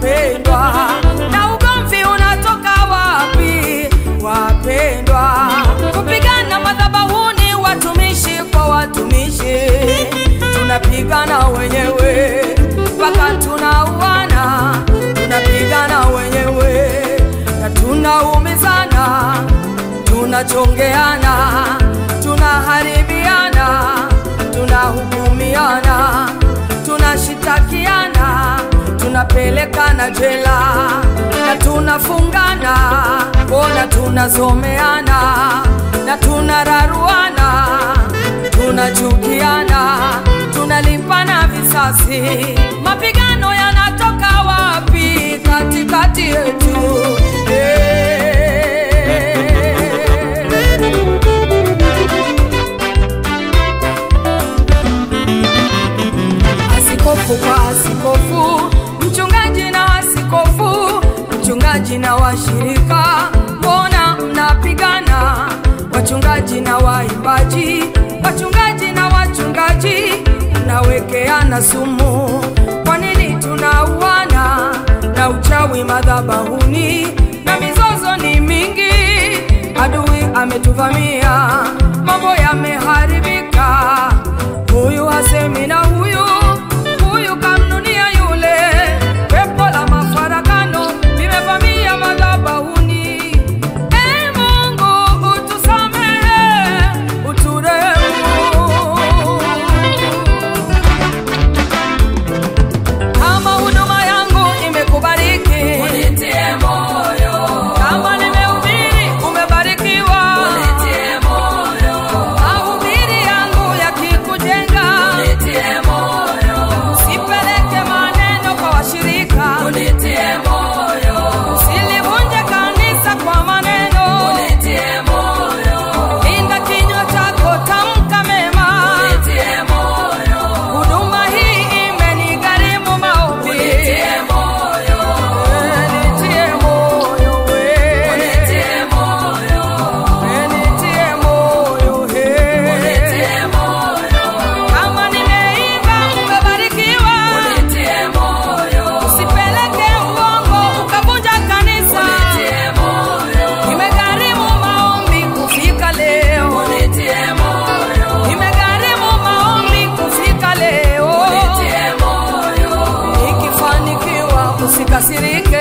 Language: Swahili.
wapendwa, na ugomvi unatoka wapi wapendwa? Kupigana madhabahuni, watumishi kwa watumishi, tunapigana wenyewe mpaka tunauana, tunapigana wenyewe na tunaumizana, tunachongeana, tunaharibiana, tunahukumiana, tunashitakiana, tunapelekana jela na tunafungana, bona tunazomeana na tunararuana, tunachukiana, tunalipana visasi. Mapigano yanatoka wapi katikati yetu? Eh. Askofu kwa askofu, mchungaji na askofu, mchungaji na washirika, mbona mnapigana? Wachungaji na waimbaji, wachungaji na wachungaji, mnawekeana sumu. Kwa nini tunauana na uchawi madhabahuni na mizozo ni mingi? Adui ametuvamia, mambo yameharibika huyu hasemi na huyu huyu kamnunia yule. Pepo la mafarakano limevamia madhabahuni. E Mungu utusamehe, uturehemu. Kama huduma yangu imekubariki, Unitie moyo, kama nimehubiri umebarikiwa, unitie moyo, mahubiri yangu yakikujenga, unitie moyo, sipeleke maneno kwa washirika, unitie moyo, silivunje kanisa kwa maneno, unitie moyo, linda kinywa chako, tamka mema. unitie moyo, Huduma hii imenigharimu maombi, unitie moyo, Eh, nitie moyo we. unitie moyo, Eh, nitie moyo he. unitie moyo, Kama nimeiba umebarikiwa, unitie moyo, usipeleke uongo ukavunja kanisa. unitie moyo, Imegharimu maombi kufika leo, unitie moyo, imegharimu maombi kufika leo. unitie moyo, Ikifanikiwa usikasirike,